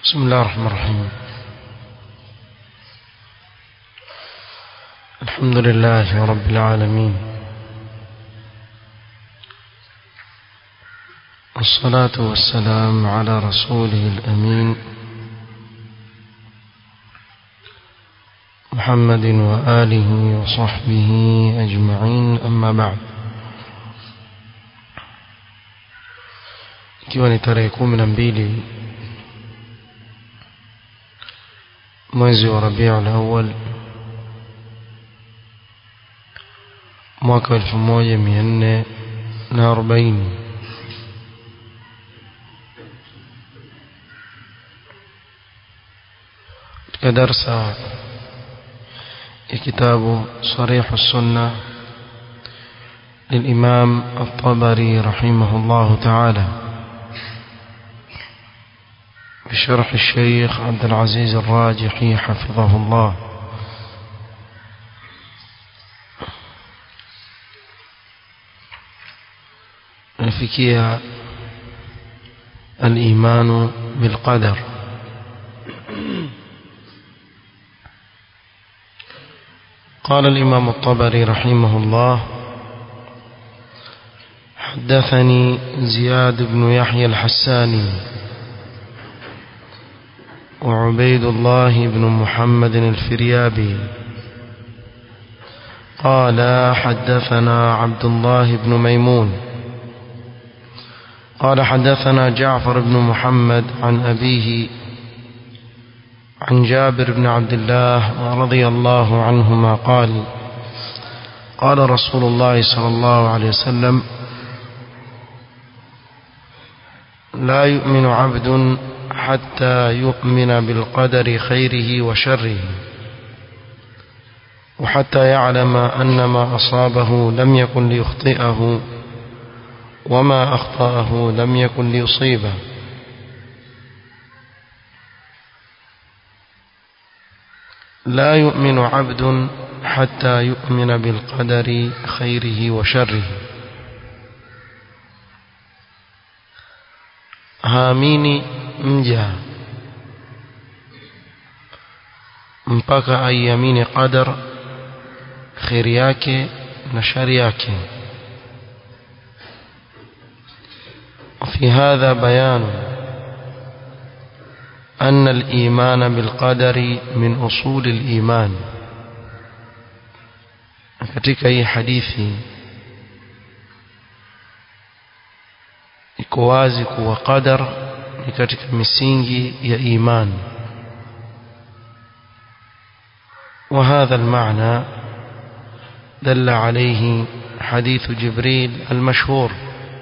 بسم الله الرحمن الرحيم الحمد لله رب العالمين والصلاة والسلام على رسوله الأمين محمد وآله وصحبه أجمعين أما بعد ikiwa ni tarehe kumi na mbili mwezi wa Rabiul Awwal mwaka elfu moja mia nne na arobaini katika darsa ya kitabu Sarih Sunna للإمام الطبري رحمه الله تعالى بشرح الشيخ عبد العزيز الراجحي حفظه الله نفكيها الإيمان بالقدر قال الإمام الطبري رحمه الله حدثني زياد بن يحيى الحساني وعبيد الله بن محمد الفريابي قال حدثنا عبد الله بن ميمون قال حدثنا جعفر بن محمد عن أبيه عن جابر بن عبد الله رضي الله عنهما قال قال رسول الله صلى الله عليه وسلم لا يؤمن عبد حتى يؤمن بالقدر خيره وشره وحتى يعلم أن ما أصابه لم يكن ليخطئه وما أخطأه لم يكن ليصيبه لا يؤمن عبد حتى يؤمن بالقدر خيره وشره haamini mja mpaka aiamini qadar kheri yake na shari yake وفي هذا بيان أن الإيمان بالقدر من أصول الإيمان katika hii hadithi iko wazi kuwa qadar ni katika misingi ya iman وهذا المعنى دل عليه حديث جبريل المشهور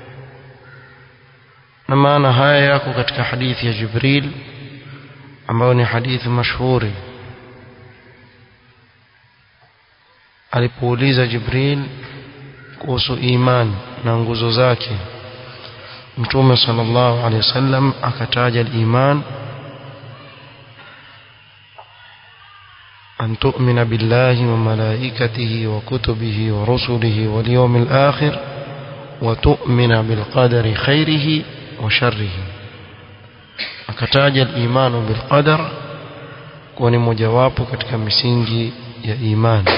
نما أنا هاي yako katika hadithi ya Jibril ambayo ni hadithi mashuhuri alipouliza Jibril kuhusu iman na nguzo zake mtume sallallahu alaihi wasallam akataja al-iman أن تؤمن بالله وملائكته وكتبه ورسله واليوم الآخر وتؤمن بالقدر خيره وشره akataja al-iman bil qadar kuwa ni mojawapo katika misingi ya imani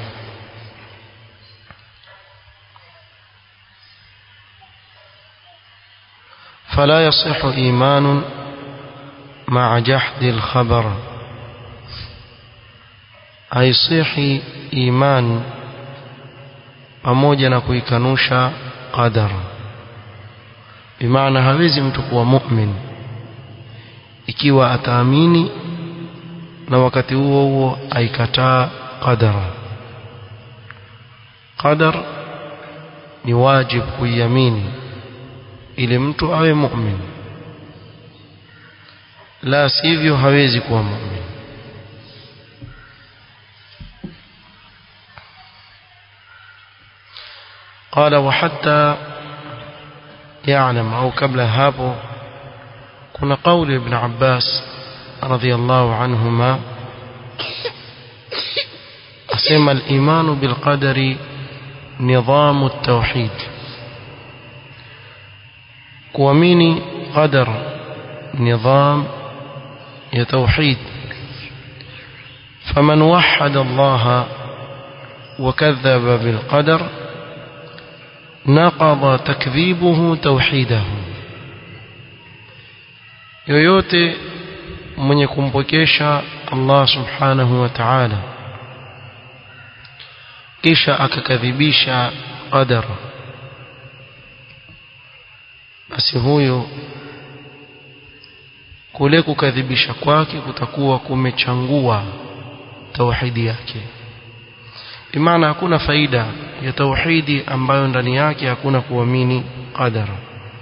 فلا يصح إيمان مع جحد الخبر haisihi iman pamoja na kuikanusha qadar bimaana hawezi mtu kuwa mu'min ikiwa ataamini na wakati huo huo aikataa qadara qadar ni wajib kuiamini ili mtu awe mu'min la sivyo hawezi kuwa mu'min قال وحتى يعلم أو قبل هابو كنا قول ابن عباس رضي الله عنهما أسمى الإيمان بالقدر نظام التوحيد kuamini qadar nidham ya tauhid faman wahada Allah وكذب بالقدر نقض تكذيبه توحيده yoyote mwenye kumpokesha Allah subhanahu wa ta'ala kisha akakadhibisha qadara basi huyo kule kukadhibisha kwake kutakuwa kumechangua tauhidi yake bimaana hakuna faida ya tauhidi ambayo ndani yake hakuna kuamini qadara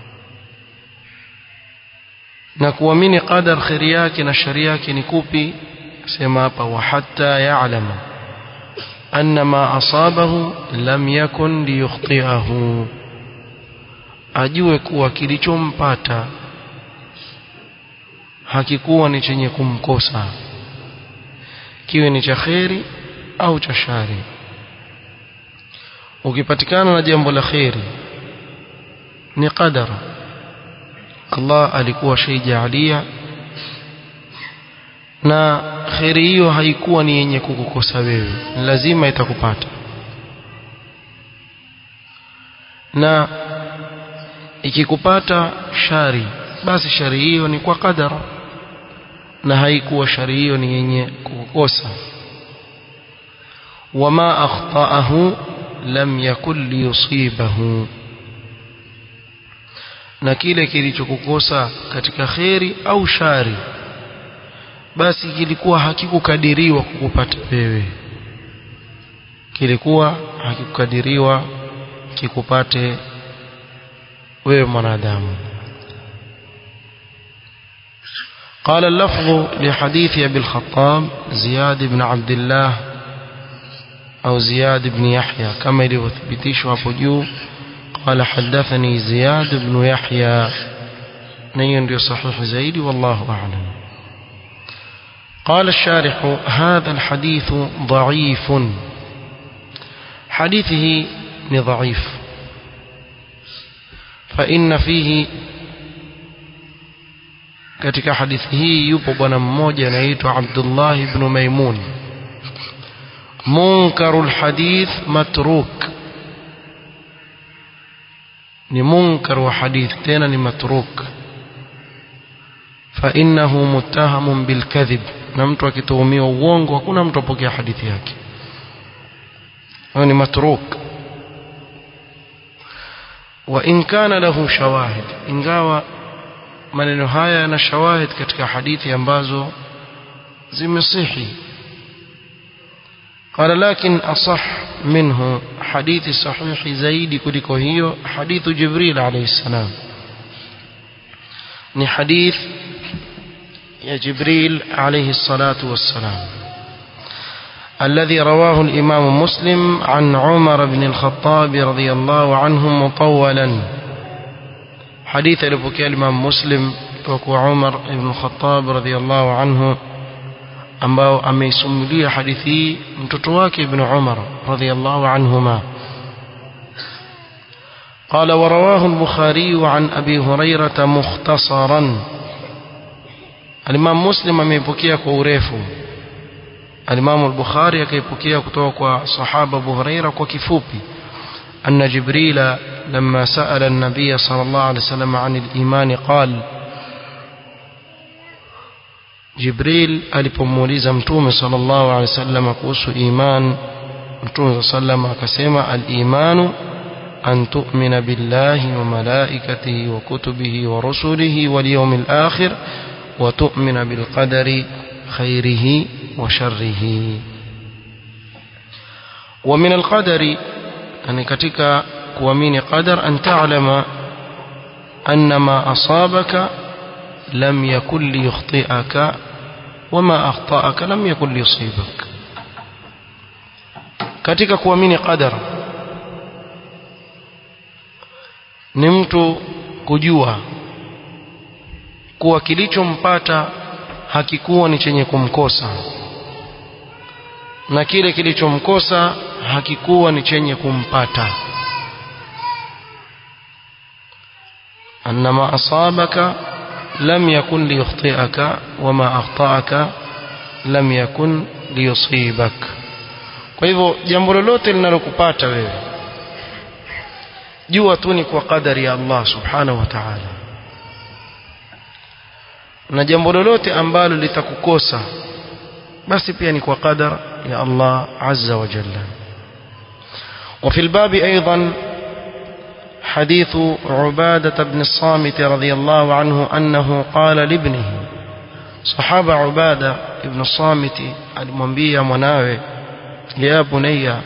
na kuamini qadar khairi yake na shari yake ni kupi sema hapa wa hatta ya'lama anna ma asabahu lam yakun liyukhti'ahu ajue kuwa kilichompata hakikuwa ni chenye kumkosa kiwe ni cha kheri au cha shari ukipatikana na jambo la kheri ni qadara Allah alikuwa shaijalia na kheri hiyo haikuwa ni yenye kukukosa wewe lazima itakupata na ikikupata shari basi shari hiyo ni kwa kadara na haikuwa shari hiyo ni yenye kukukosa wama akhtaahu lam yakun liyusibahu na kile kilichokukosa katika kheri au shari basi kilikuwa hakikukadiriwa kukupata wewe kilikuwa hakikukadiriwa kikupate wewe mwanadamu قال اللفظ لحديث أبي الخطاب زياد بن عبد الله أو زياد بن يحيى كما يثبتش أبو قال حدثني زياد بن يحيى نين صحيح زيد والله أعلم قال الشارح هذا الحديث ضعيف حديثه ضعيف فإن فيه katika hadithi hii yupo bwana mmoja anaitwa Abdullah ibn Maimun munkarul hadith matruk ni munkar wa hadith tena ni matruk فإنه متهم بالكذب na mtu akituhumiwa uongo hakuna mtu apokea hadithi yake huyo ni matruk wa in kana lahu shawahid ingawa maneno haya yana shawahid katika hadithi ambazo zimesihi قال لكن أصح منه حديث صحيح زيد كliko hiyo حديث جبريل عليه السلام ni hadith يا جبريل عليه الصلاة والسلام الذي رواه الإمام مسلم عن عمر بن الخطاب رضي الله عنه مطولا حديث لبكي الإمام مسلم وكو عمر بن الخطاب رضي الله عنه ambao ameisimulia hadithi hii mtoto wake ibn Umar radhiyallahu anhuma قال ورواه البخاري عن أبي هريرة مختصرا الإمام مسلم ameipokea kwa urefu الإمام البخاري akaipokea kutoka kwa sahaba Abu Huraira kwa kifupi أن جبريل لما سأل النبي صلى الله عليه وسلم عن الإيمان قال Jibril alipomuuliza Mtume sallallahu alaihi wasallam kuhusu iman Mtume sallallahu akasema al-imanu an tu'mina billahi wa malaikatihi wa kutubihi wa rusulihi wal yawmil akhir wa tu'mina bil qadari khairihi wa sharrihi wa min al-qadari yani katika kuamini qadar an ta'lama anna ma asabaka لم يكن ليخطئك وما أخطأك لم يكن ليصيبك katika kuamini qadara ni mtu kujua kuwa kilichompata hakikuwa ni chenye kumkosa na kile kilichomkosa hakikuwa ni chenye kumpata annama asabaka لم يكن ليخطئك وما أخطأك لم يكن liyusibak kwa hivyo jambo lolote linalokupata wewe jua tu ni kwa kadari ya Allah subhanahu wa ta'ala na jambo lolote ambalo litakukosa basi pia ni kwa qadar ya Allah azza wa jalla وفي الباب أيضا حديث عبادة بن الصامت رضي الله عنه أنه قال لابنه صحابة عبادة ابن الصامت المنبي مناوي يا بني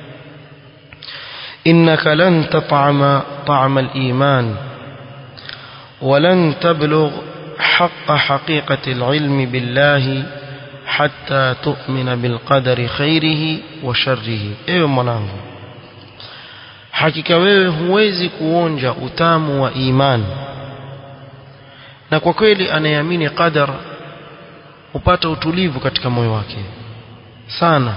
إنك لن تطعم طعم الإيمان ولن تبلغ حق حقيقة العلم بالله حتى تؤمن بالقدر خيره وشره ايوه mwanangu hakika wewe huwezi kuonja utamu wa imani na kwa kweli anayeamini qadar hupata utulivu katika moyo wake sana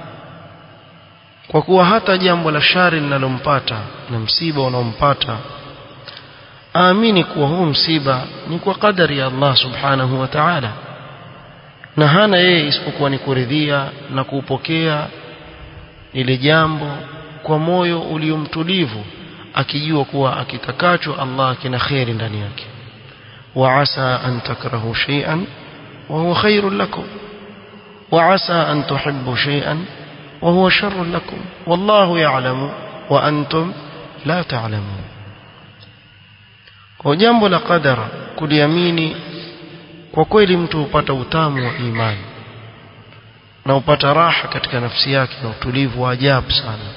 kwa kuwa hata jambo la shari linalompata na msiba unaompata aamini kuwa huu msiba ni kwa kadari ya Allah subhanahu wa ta'ala na hana yeye isipokuwa ni kuridhia na kuupokea ile jambo kwa moyo uliomtulivu akijua kuwa akitakacho Allah kina kheri ndani yake wa asa an takrahu shay'an wa huwa khairun lakum wa asa an tuhibbu shay'an wa huwa sharrun lakum wallahu ya'lamu wa antum la ta'lamun kwa jambo la qadara kuliamini kwa kweli mtu hupata utamu wa imani na upata raha katika nafsi yake na utulivu wa ajabu sana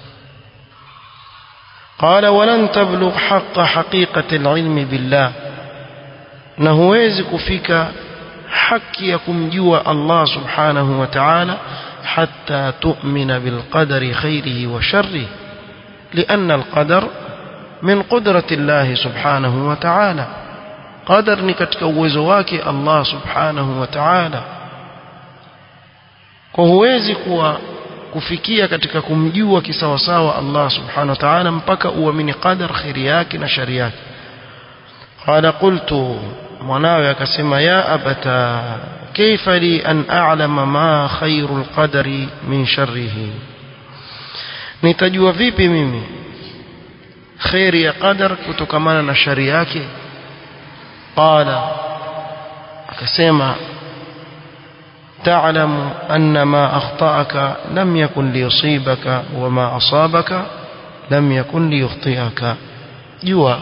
قال ولن تبلغ حق حقيقة العلم بالله na huwezi kufika haki ya kumjua Allah subhanahu wa ta'ala hatta tu'mina bil qadari khairihi wa sharrihi لأن القدر من قدرة الله سبحانه وتعالى قدر ni katika uwezo wake Allah subhanahu wa ta'ala kwa huwezi kuwa kufikia katika kumjua kisawasawa Allah subhanahu wa ta'ala mpaka uamini qadar khairi yake na shari yake qala qultu mwanawe akasema ya abata kaifa li an a'lama ma khairul qadari min sharrihi nitajua vipi mimi khairi ya qadar kutokamana na shari yake qala akasema تعلم أن ما أخطأك لم يكن ليصيبك وما أصابك لم يكن ليخطئك جوا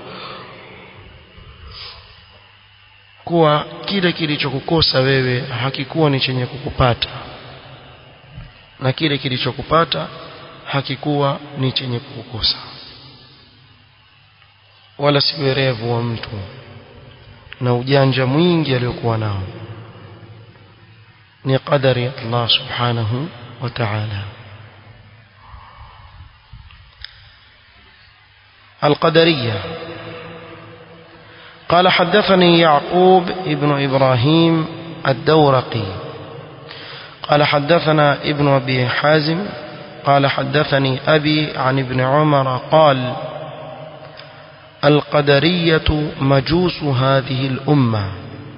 kuwa kile kilichokukosa wewe hakikuwa ni chenye kukupata na kile kilichokupata hakikuwa ni chenye kukukosa wala si werevu wa mtu na ujanja mwingi aliyokuwa nao ni qadari ya Allah subhanahu wa ta'ala القدرية قال حدثني يعقوب ابن إبراهيم الدورقي قال حدثنا ابن أبي حازم قال حدثني أبي عن ابن عمر قال القدرية مجوس هذه الأمة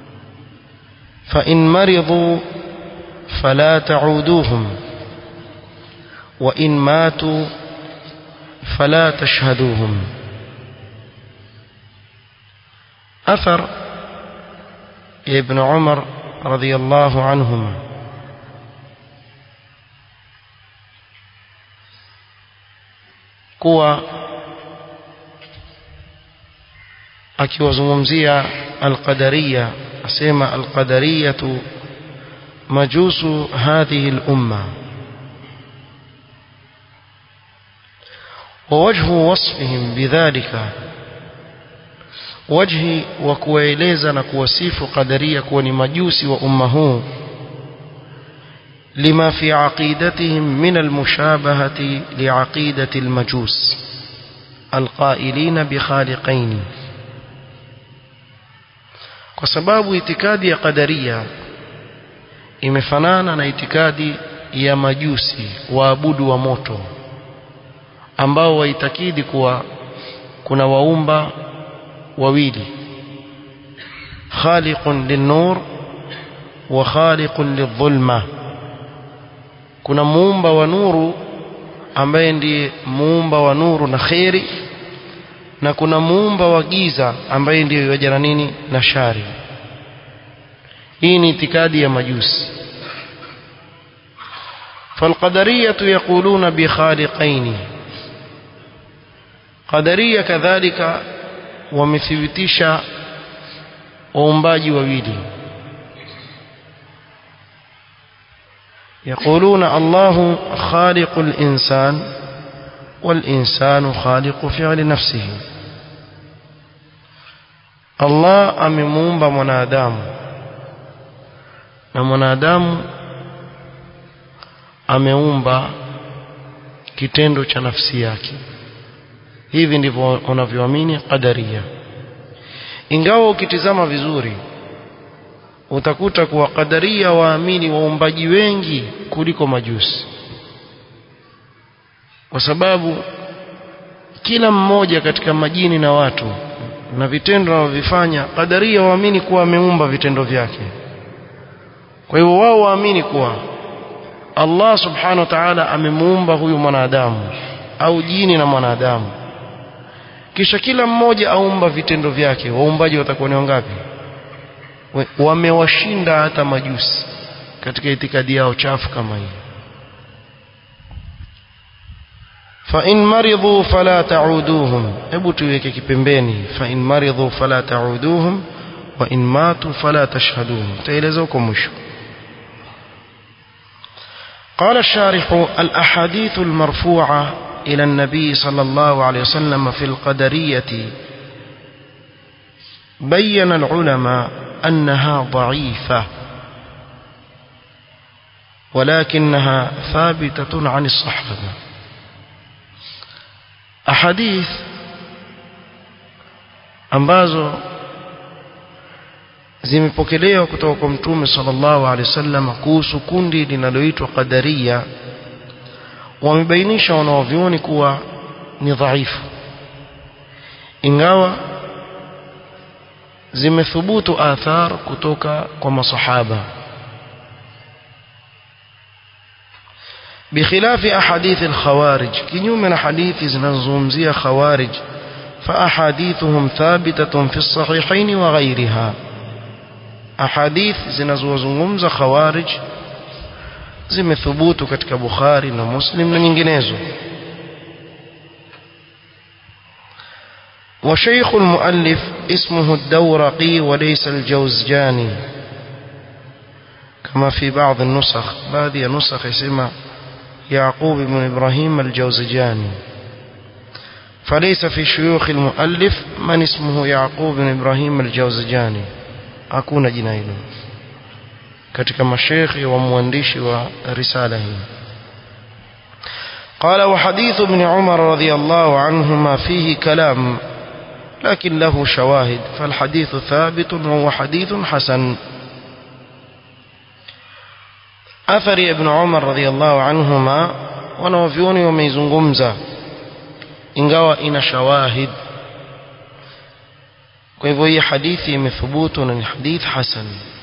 فإن مرضوا فلا تعودوهم وإن ماتوا فلا تشهدوهم أثر ابن عمر رضي الله عنهما kuwa akiwazungumzia alqadariya asema alqadariyatu majusu hadhihi lumma ووجه وصفهم بذلك وجه وكويلeza na kuwasifu qadaria kuwa ni majusi wa umma huu لما في عقيدتهم من المشابهة لعقيدة المجوس القائلين بخالقين kwa sababu itikadi ya qadaria imefanana na itikadi ya majusi waabudu wa moto ambao waitakidi kuwa kuna waumba wawili khaliqun lin-nur wa khaliqun lidh-dhulma kuna muumba wa nuru ambaye ndiye muumba wa nuru na kheri na kuna muumba wa giza ambaye ndiye yajana nini na shari hii ni itikadi ya majusi فالقدرية يقولون بخالقين قدرية كذلك ومثبتش waumbaji wawili يقولون الله خالق الإنسان والإنسان خالق فعل نفسه الله amemuumba mwanadamu na mwanadamu ameumba kitendo cha nafsi yake hivi ndivyo wanavyoamini qadaria ingawa ukitizama vizuri utakuta kuwa qadaria waamini waumbaji wengi kuliko majusi kwa sababu kila mmoja katika majini na watu na vitendo wanavyofanya qadaria waamini kuwa ameumba vitendo vyake kwa hivyo wao waamini kuwa Allah subhanahu wa ta'ala amemuumba huyu mwanadamu au jini na mwanadamu kisha kila mmoja aumba vitendo vyake waumbaji watakuwa ni wangapi wamewashinda hata majusi katika itikadi yao chafu kama hii fa in maridhu fala ta'uduhum hebu tuweke kipembeni fa in maridhu fala ta'uduhum wa in matu fala tashhaduhum taeleza huko mwisho قال الشارح الأحاديث المرفوعة إلى النبي صلى الله عليه وسلم في القدرية بين العلماء أنها ضعيفة ولكنها ثابتة عن الصحابة أحاديث ambazo zimepokelewa kutoka kwa mtume sallallahu alaihi wasallam kuhusu kundi linaloitwa qadaria wamebainisha wanaovioni kuwa ni dhaifu ingawa zimethubutu athar kutoka kwa masahaba بخلاف أحاديث الخوارج كنيوم حديث زنزومزية خوارج فأحاديثهم ثابتة في الصحيحين وغيرها أحاديث زنزوزنغمز خوارج zimethubutu katika Bukhari na Muslim na nyinginezo وشيخ المؤلف اسمه الدورقي وليس الجوزجاني كما في بعض النسخ بعض النسخ اسمه يعقوب بن إبراهيم الجوزجاني فليس في شيوخ المؤلف من اسمه يعقوب بن إبراهيم الجوزجاني أكون جنايله katika mashekhi wa mwandishi wa risala hii قال وحديث ابن عمر رضي الله عنهما فيه كلام لكن له شواهد فالحديث ثابت وهو حديث حسن أثر ابن عمر رضي الله عنهما wanawavyoni wameizungumza ingawa ina shawahid kwa hivyo hii hadithi imethubutu na ni hadith hasan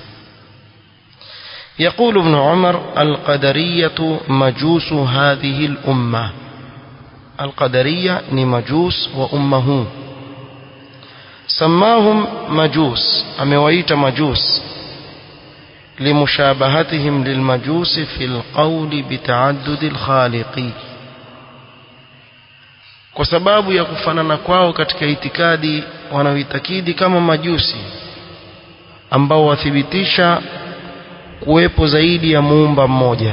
يقول ابن عمر القدرية مجوس هذه الأمة القدرية نمجوس وأمه سماهم مجوس أمويت مجوس لمشابهتهم للمجوس في القول بتعدد الخالق kwa sababu ya kufanana kwao katika itikadi wanaoitakidi kama majusi ambao wathibitisha kuwepo zaidi ya muumba mmoja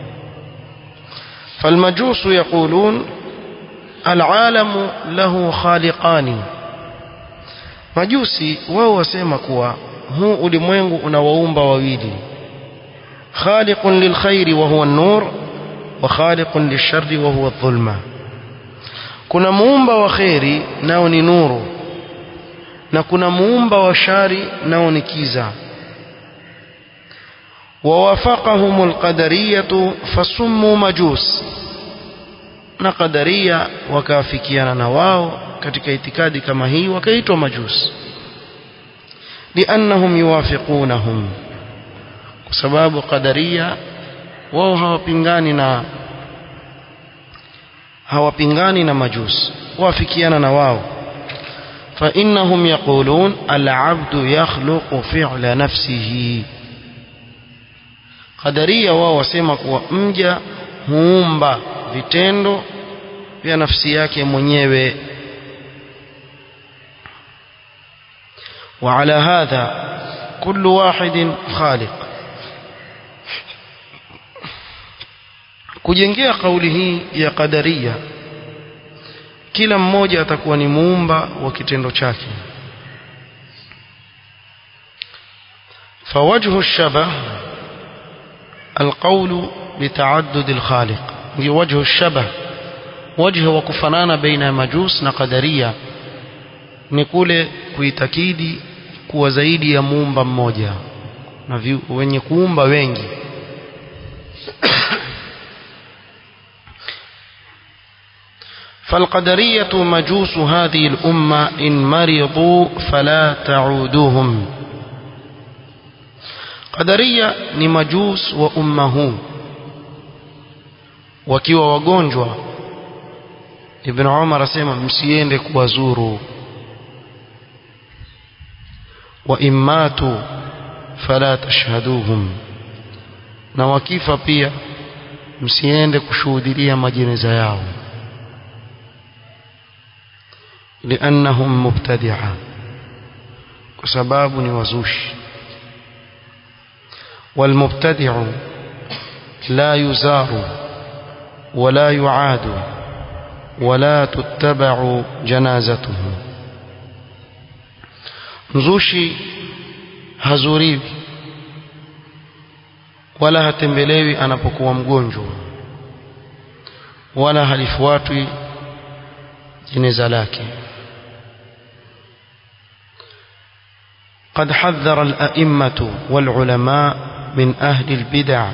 فالمجوس يقولون العالم له خالقان majusi wao wasema kuwa huu ulimwengu una waumba wawili khaliqun lilkhairi wa huwa an-nur wa khaliqun lisharri wa huwa adh-dhulma kuna muumba wa khairi nao ni nuru na kuna muumba wa shari nao ni kiza ووافقهم القدرية فسموا مجوس na qadaria wakaafikiana na wao katika itikadi kama hii wakaitwa majus liannahum yuwafiqunahum kwa sababu qadaria wao hawapingani na hawapingani na majusi wafikiana na wao فإنهم يقولون العبد يخلق فعل نفسه قدرية wao wasema kuwa mja huumba vitendo vya nafsi yake mwenyewe وعلى هذا كل واحد خالق kujengea kauli hii ya qadaria kila mmoja atakuwa ni muumba wa kitendo chake فوجه الشبه القول بتعدد الخالق وجه الشبه وجه وكفنان بين مجوس نقدرية نقول kuitakidi kuwa zaidi ya muumba mmoja na wenye kuumba wengi فالقدرية مجوس هذه الأمة إن مرضوا فلا تعودوهم قدرية ni majus wa umma huu wakiwa wagonjwa Ibn Umar asema msiende kuwazuru wa immatu fala tashhaduhum na wakifa pia msiende kushuhudia majeneza yao لأنهم مبتدعة وسباب وزوش والمبتدع لا يزار ولا يعاد ولا تتبع جنازته mzushi hazuriwi wala hatembelewi anapokuwa mgonjwa wala halifuatwi jeneza lake قد حذر الأئمة والعلماء من أهل البدع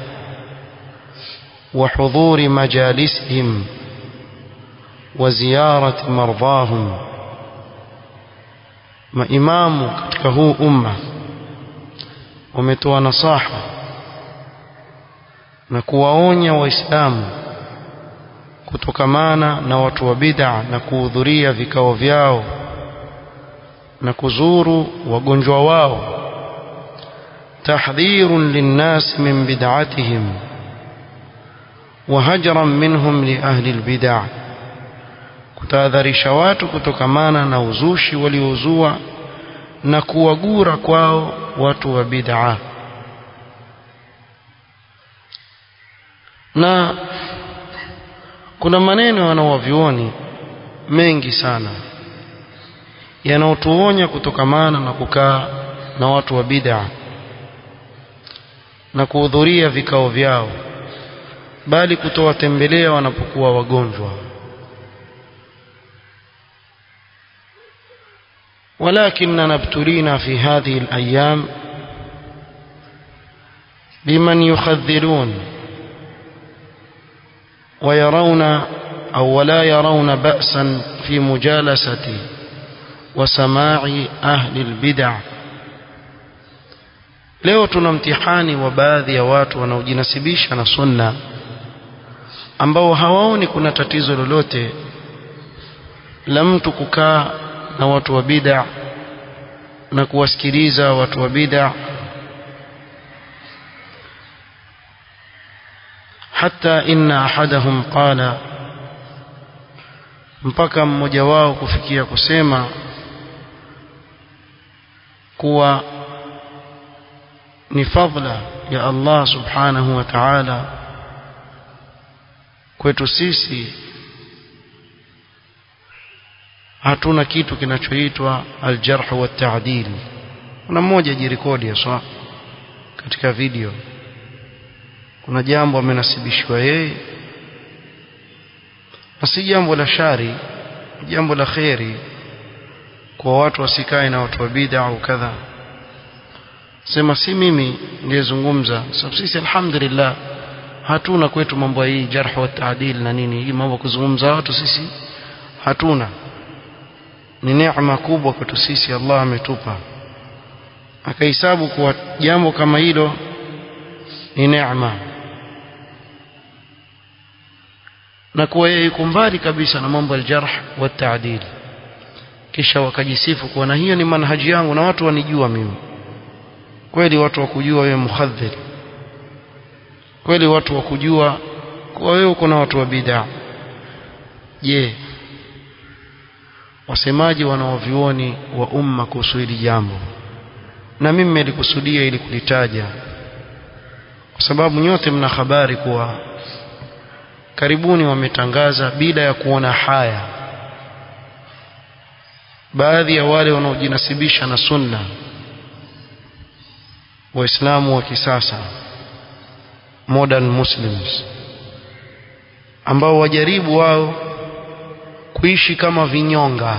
وحضور مجالسهم وزيارة مرضاهم ما إمام كتكهو أمة ومتوى نصاحة نكواونيا وإسلام kutokamana na watu wa bid'a na kuhudhuria vikao vyao na kuzuru wagonjwa wao tahdhirun linnas min bid'atihim wa hajran minhum li ahli albid'a kutahadharisha watu kutokamana na uzushi waliozua na kuwagura kwao watu wa bid'a na kuna maneno wanaovioni mengi sana yanaotuonya kutokamana na kukaa na watu wa bid'a na kuhudhuria vikao vyao bali kutowatembelea wanapokuwa wagonjwa ولكننا ابتلينا في هذه الأيام بمن يخذلون ويرون أو ولا يرون بأسا في مجالسة وسماع أهل البدع leo tuna mtihani wa baadhi ya watu wanaojinasibisha na sunna ambao hawaoni kuna tatizo lolote la mtu kukaa na watu wa bid'a na kuwasikiliza watu wa bid'a hata inna ahadahum qala mpaka mmoja wao kufikia kusema kuwa ni fadla ya Allah subhanahu wa ta'ala kwetu sisi hatuna kitu kinachoitwa aljarh wa ta'dil kuna mmoja jirekodi haswa katika video kuna jambo amenasibishwa yeye na si jambo la shari jambo la kheri kwa watu wasikae na watu wa bid'a au kadha sema si mimi niliyezungumza sababu sisi alhamdulillah hatuna kwetu mambo hii jarh wa taadil na nini hii mambo kuzungumza watu sisi hatuna ni neema kubwa kwetu sisi Allah ametupa akahesabu kuwa jambo kama hilo ni neema na kuwa yeye yuko mbali kabisa na mambo ya jarh wa taadil kisha wakajisifu kuwa na hiyo ni manhaji yangu na watu wanijua mimi kweli watu wakujua wewe muhadhir kweli watu wakujua kuwa wewe uko na watu wa bid'a je wasemaji wanaovioni wa umma kuhusu hili jambo na mimi nilikusudia ili kulitaja kwa sababu nyote mna habari kuwa karibuni wametangaza bila ya kuona haya baadhi ya wale wanaojinasibisha na sunna waislamu wa kisasa modern muslims ambao wajaribu wao kuishi kama vinyonga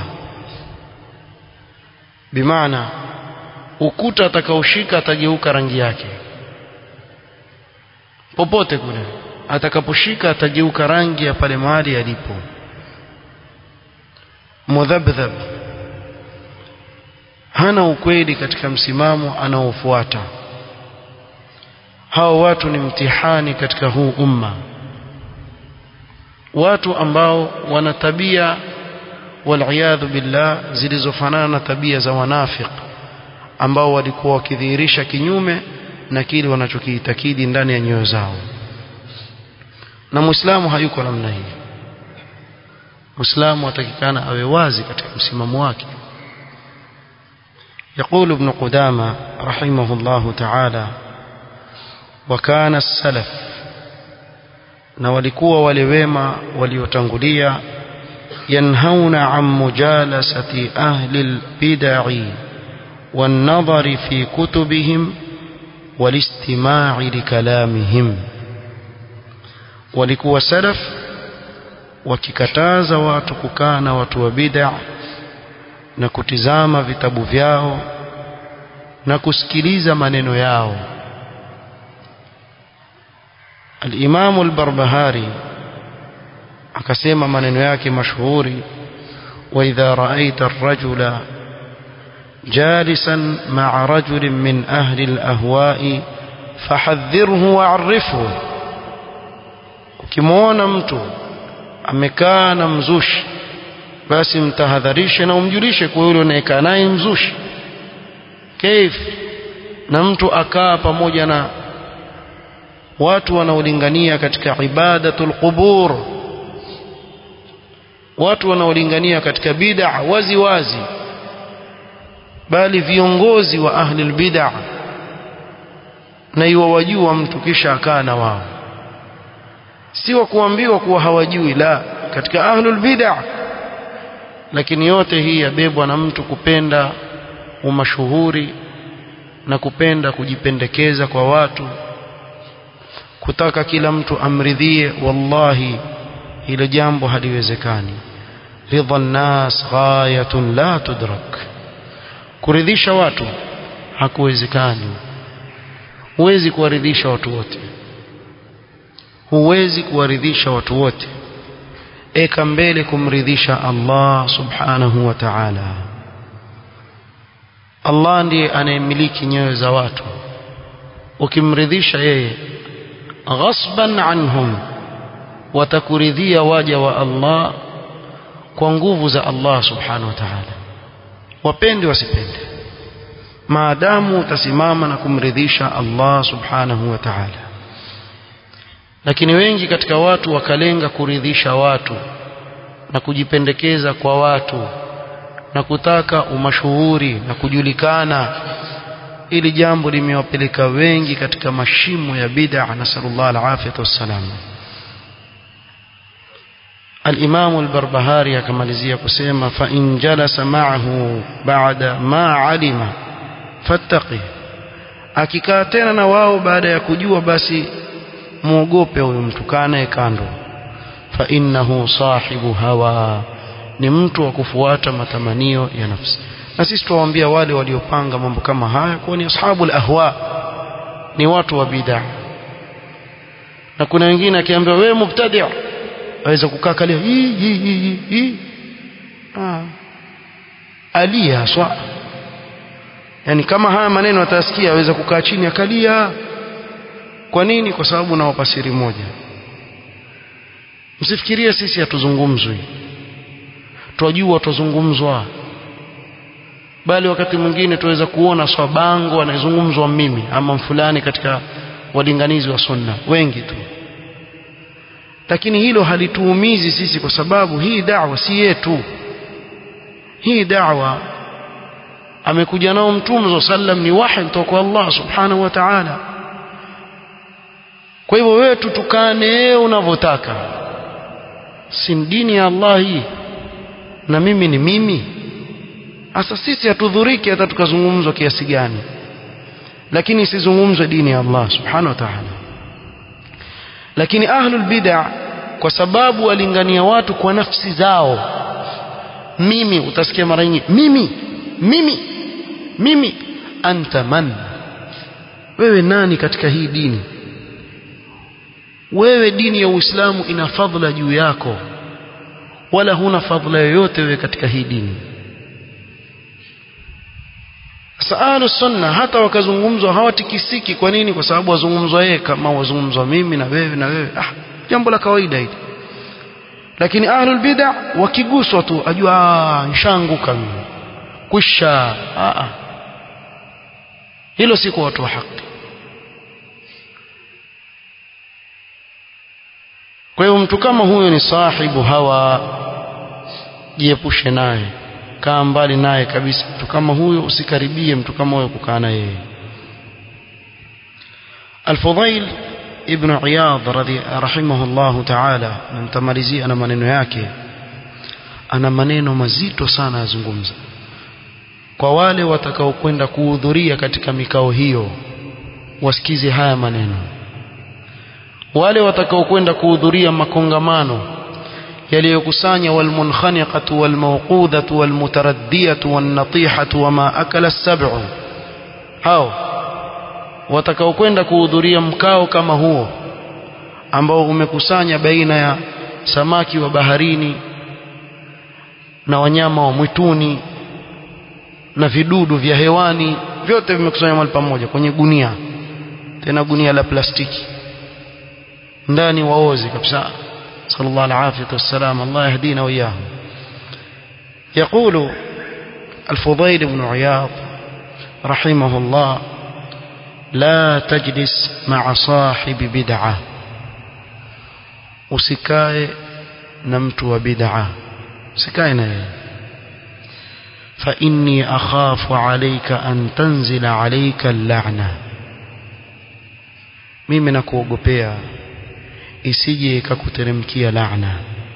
bimaana ukuta atakaoshika atageuka rangi yake popote kule atakaposhika atageuka rangi ya pale mahali alipo mudhabdhab hana ukweli katika msimamo anaofuata hao watu ni mtihani katika huu umma watu ambao wana tabia waliyadhu billah zilizofanana na tabia za wanafiq ambao walikuwa wakidhihirisha kinyume na kile wanachokiitakidi ndani ya nyoyo zao na muislamu hayuko namna hii muislamu atakikana awe wazi katika msimamo wake يقول ابن قدامة رحمه الله تعالى وكان السلف na walikuwa wale wema waliotangulia yanhauna an mujalasati ahli albid'i والنظر في كتبهم والاستماع لكلامهم walikuwa salaf wakikataza watu kukaa na watu wa bid'a na kutizama vitabu vyao na kusikiliza maneno yao al-Imam al-Barbahari akasema maneno yake mashuhuri wa idha ra'aita ar-rajula jalisan ma'a rajulin min ahli al-ahwa'i fahadhirhu wa'arifhu ukimwona mtu amekaa na mzushi basi mtahadharishe na umjulishe kwa yule unayekaa naye mzushi kaif na mtu akaa pamoja na watu wanaolingania katika ibadatul qubur watu wanaolingania katika bid'a wazi wazi bali viongozi wa ahli bid'a na iwawajua mtu kisha akaa na wao si wa kuambiwa kuwa hawajui la katika ahlul bid'a lakini yote hii yabebwa na mtu kupenda umashuhuri na kupenda kujipendekeza kwa watu kutaka kila mtu amridhie wallahi ile jambo haliwezekani ridha nnas ghayatun la tudrak kuridhisha watu hakuwezekani huwezi kuwaridhisha watu wote huwezi kuwaridhisha watu wote eka mbele kumridhisha Allah subhanahu wa ta'ala Allah ndiye anayemiliki nyoyo za watu ukimridhisha yeye ghasban anhum watakuridhia waja wa Allah kwa nguvu za Allah subhanahu wa ta'ala wapende wasipende maadamu utasimama na kumridhisha Allah subhanahu wa ta'ala lakini wengi katika watu wakalenga kuridhisha watu na kujipendekeza kwa watu na kutaka umashuhuri na kujulikana ili jambo limewapeleka wengi katika mashimo ya bid'a nasallallahu alafiyata wassalam الإمام البربهاري كما لزي كسيما فإن جلس معه بعد ما علم فاتقه akikaa tena na wao baada ya kujua basi muogope huyo mtu kaa naye kando fa innahu sahibu hawa ni mtu wa kufuata matamanio ya nafsi na sisi tuwaambia wale waliopanga mambo kama haya kuwa ni ashabul ahwa ni watu wa bid'a na kuna wengine akiambiwa wewe mubtadi' aweza kukaa kalia hii hii hii hii ah alia haswa yani kama haya maneno atasikia aweza kukaa chini akalia kwa nini kwa sababu nawapa siri moja msifikirie sisi hatuzungumzwi twajua tuzungumzwa bali wakati mwingine tuweza kuona swabango anayezungumzwa mimi ama fulani katika walinganizi wa sunna wengi tu lakini hilo halituumizi sisi kwa sababu hii da'wa si yetu hii da'wa amekuja nao mtume sallam ni wahi kutoka kwa Allah subhanahu wa ta'ala kwa hivyo wewe tutukane unavyotaka si dini ya Allah hii na mimi ni mimi hasa sisi hatudhuriki hata tukazungumzwa kiasi gani lakini isizungumzwe dini ya Allah subhanahu wa ta'ala lakini ahlul bid'ah kwa sababu walingania watu kwa nafsi zao mimi utasikia mara nyingi mimi mimi mimi anta man wewe nani katika hii dini wewe dini ya Uislamu ina fadhila juu yako wala huna fadhila yoyote wewe katika hii dini Saalu sunna hata wakazungumzwa hawatikisiki kwa nini kwa sababu wazungumzwa yeye kama wazungumzwa mimi na wewe na wewe ah jambo la kawaida hili lakini ahlul bid'ah wakiguswa tu ajua nshanguka mimi kusha ah hilo si kwa watu wa haki kwa hiyo mtu kama huyo ni sahibu hawa jiepushe naye kaa mbali naye kabisa mtu kama huyo usikaribie mtu kama huyo kukaa na yeye Al-Fudhail ibn Iyad radhi rahimahullahu ta'ala namtamalizia ana maneno yake ana maneno mazito sana yazungumza kwa wale watakaokwenda kuhudhuria katika mikao hiyo wasikize haya maneno wale watakaokwenda kuhudhuria makongamano yaliyokusanya walmunkhaniqatu walmawqudhatu walmutaraddiyatu wannatihatu wama akala as-sab'u hao watakaokwenda kuhudhuria mkao kama huo ambao umekusanya baina ya samaki wa baharini na wanyama wa mwituni na vidudu vya hewani vyote vimekusanywa mahali pamoja kwenye gunia tena gunia la plastiki ndani waozi kabisa صلى الله العافية والسلام الله يهدينا وإياهم يقول الفضيل بن عياض رحمه الله لا تجلس مع صاحب بدعة usikae na mtu wa bid'a usikae na yeye fa inni akhafu alayka an tanzila alayka al-la'na mimi nakuogopea isije ikakuteremkia laana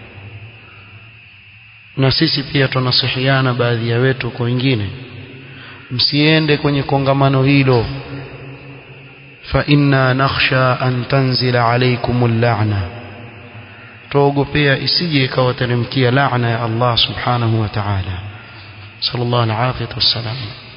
na sisi pia tunasihiana baadhi ya wetu kwa wengine msiende kwenye kongamano hilo fa inna nakhsha an tanzila alaykumul la'na tuogopea isije ikawateremkia laana ya Allah subhanahu wa ta'ala sallallahu alaihi wasallam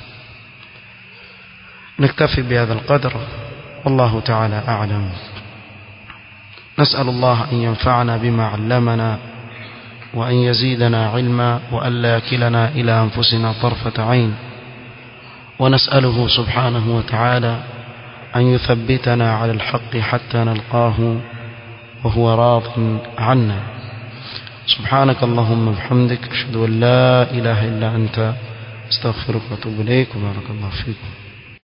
نكتفي بهذا القدر والله تعالى أعلم نسأل الله أن ينفعنا بما علمنا وأن يزيدنا علما وألا يكلنا إلى أنفسنا طرفة عين ونسأله سبحانه وتعالى أن يثبتنا على الحق حتى نلقاه وهو راض عنا سبحانك اللهم بحمدك أشهد أن لا إله إلا أنت استغفرك واتوب إليك وبارك الله فيكم